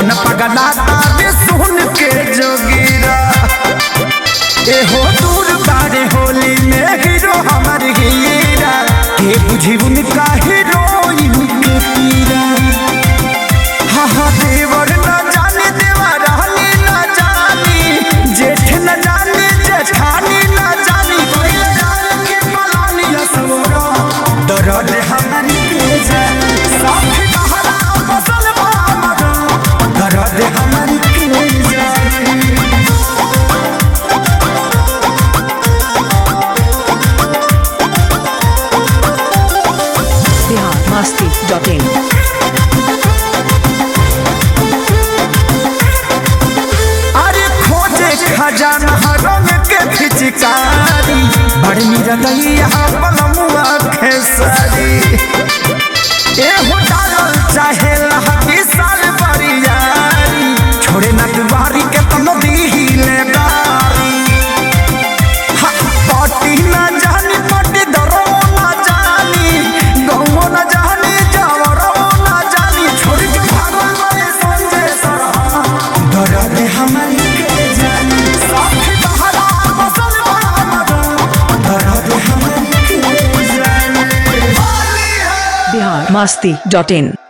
मन पगलाता रे सुन के जोगीरा एहो दूर बारे होली में हीरो हमार हीरा के बुझी उनका हीरोइन के पीरा हा हा देवर न जाने देवा रहनी न जानी जेठ न जाने जेठानी न जानी कोई जान के पलानी असवरा दर्द हमनी के जान साथ कहरा फसल भामरा दर्द हमनी के जान Bihar Masti.in. अरे खोजे खजाना रंग के फिचकारी बड़ी रदैया पलमुआ खेसरी ए हो डालल चाहे लहकी साल बरियारी छोड़े न दुआरी के तनो दीहिले बारी हा, पटी न जानी पटी दरो न जानी गौओ न जानी जावरो न जानी छोड़ के भागो गए संजय सरहा दर्द हमारी के जानी साथ बहरा बसल बहरा दर्द हमारी के जानी Bihar Masti.in.